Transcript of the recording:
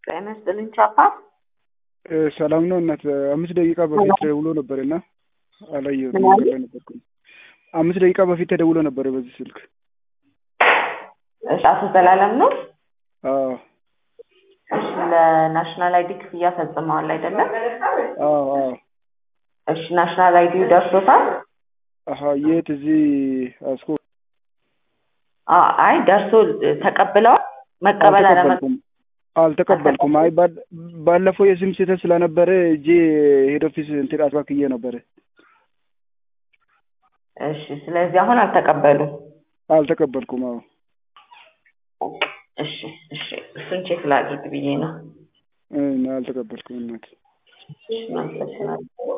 ጤና ይስጥልኝ ቻፓ። ሰላም ነው እናት። አምስት ደቂቃ በፊት ተደውሎ ነበር እና አላየሁትም። ምን አለ? መንገድ ላይ ነበርኩኝ። አምስት ደቂቃ በፊት ተደውሎ ነበር በዚህ ስልክ። እሺ፣ አቶ ዘላለም ነው። አዎ እሺ፣ ለናሽናል አይዲ ክፍያ ፈጽመዋል አይደለም? አዎ አዎ። እሺ፣ ናሽናል አይዲ ደርሶታል? አሀ የት? እዚህ አስኮ አ- አይ ደርሶ ተቀብለዋል? መቀበል አለመ አልተቀበልኩም አልተቀበልኩም። አይ ባል- ባለፈው የስም ስህተት ስለነበረ እጄ ሄድ ኦፊስ እንትን አስባክዬ ነበረ። እሺ፣ ስለዚህ አሁን አልተቀበሉም። አልተቀበልኩም። አዎ እሺ፣ እሺ፣ እሱን ቼክ ላድርግ ብዬ ነው። እ- አልተቀበልኩም እናት። እሺ፣ እናመሰግናለን።